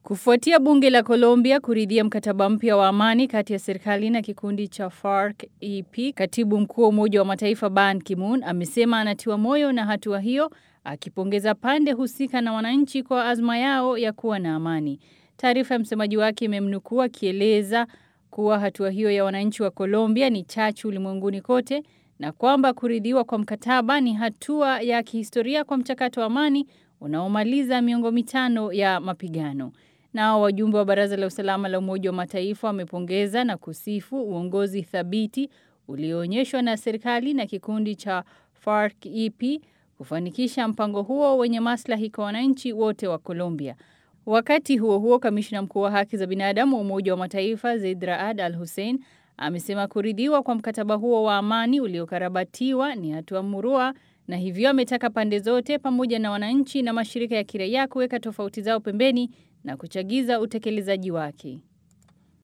Kufuatia bunge la Colombia kuridhia mkataba mpya wa amani kati ya serikali na kikundi cha FARC-EP, katibu mkuu wa Umoja wa Mataifa Ban Ki-moon amesema anatiwa moyo na hatua hiyo, akipongeza pande husika na wananchi kwa azma yao ya kuwa na amani. Taarifa ya msemaji wake imemnukuu akieleza kuwa hatua hiyo ya wananchi wa Colombia ni chachu ulimwenguni kote na kwamba kuridhiwa kwa mkataba ni hatua ya kihistoria kwa mchakato wa amani unaomaliza miongo mitano ya mapigano. Nao wajumbe wa Baraza la Usalama la Umoja wa Mataifa wamepongeza na kusifu uongozi thabiti ulioonyeshwa na serikali na kikundi cha FARC-EP kufanikisha mpango huo wenye maslahi kwa wananchi wote wa Colombia. Wakati huo huo, kamishna mkuu wa haki za binadamu wa Umoja wa Mataifa Zeid Raad Al Hussein amesema kuridhiwa kwa mkataba huo wa amani uliokarabatiwa ni hatua murua na hivyo ametaka pande zote pamoja na wananchi na mashirika ya kiraia kuweka tofauti zao pembeni na kuchagiza utekelezaji wake.